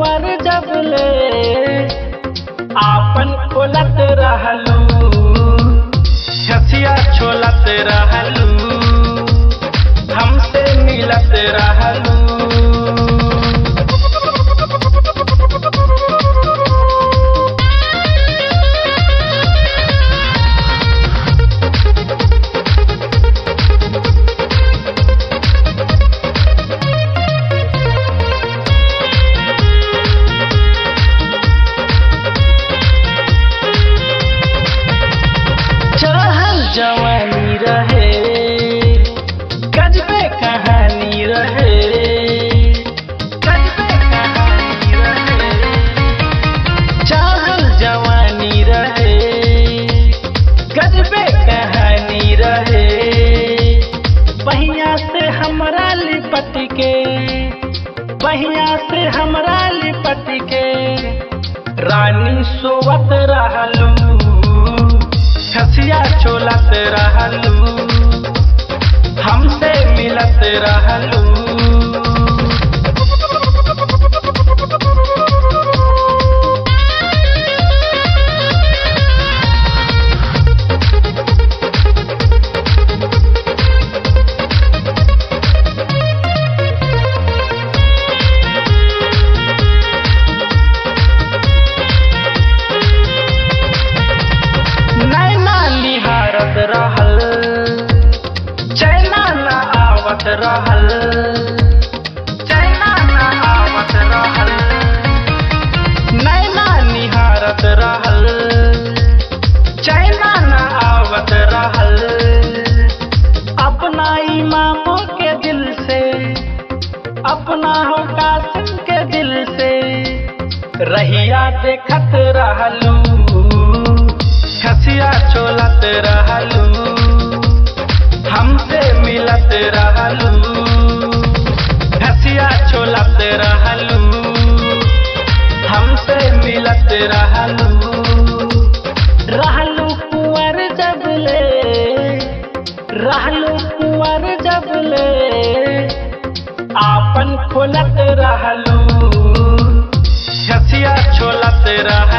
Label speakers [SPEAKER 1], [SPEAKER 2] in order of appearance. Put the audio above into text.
[SPEAKER 1] कुंवर जबले आपन खोलत रहलू छसिया छोलत रहलू हमसे मिलत रहलू चढ़ल जवानी रहे गजबे कहानी रहे गजबे कहानी रहे चढ़ल जवानी रहे गजबे कहानी रहे बहिया से हमरा लिपट के बहिया से हमरा लिपट के रानी सोवत रहलू खसिया चोलत रहलू हमसे मिलत रहलू नैना निहारत रहल चैना न आवत रहल चैना न आवत रहल नैना निहारत रहल चैना न आवत रहल अपना इमामों के दिल से अपना हो कासिम के दिल से रहिया देखत रहलू खसिया चोलत रहलू हमसे मिलत रहलू खसिया चोलत रहलू हमसे मिलत रहलू रहलू कुंवर जबले रहलू कुंवर जबले आपन खोलत रहलू खसिया छोलत रह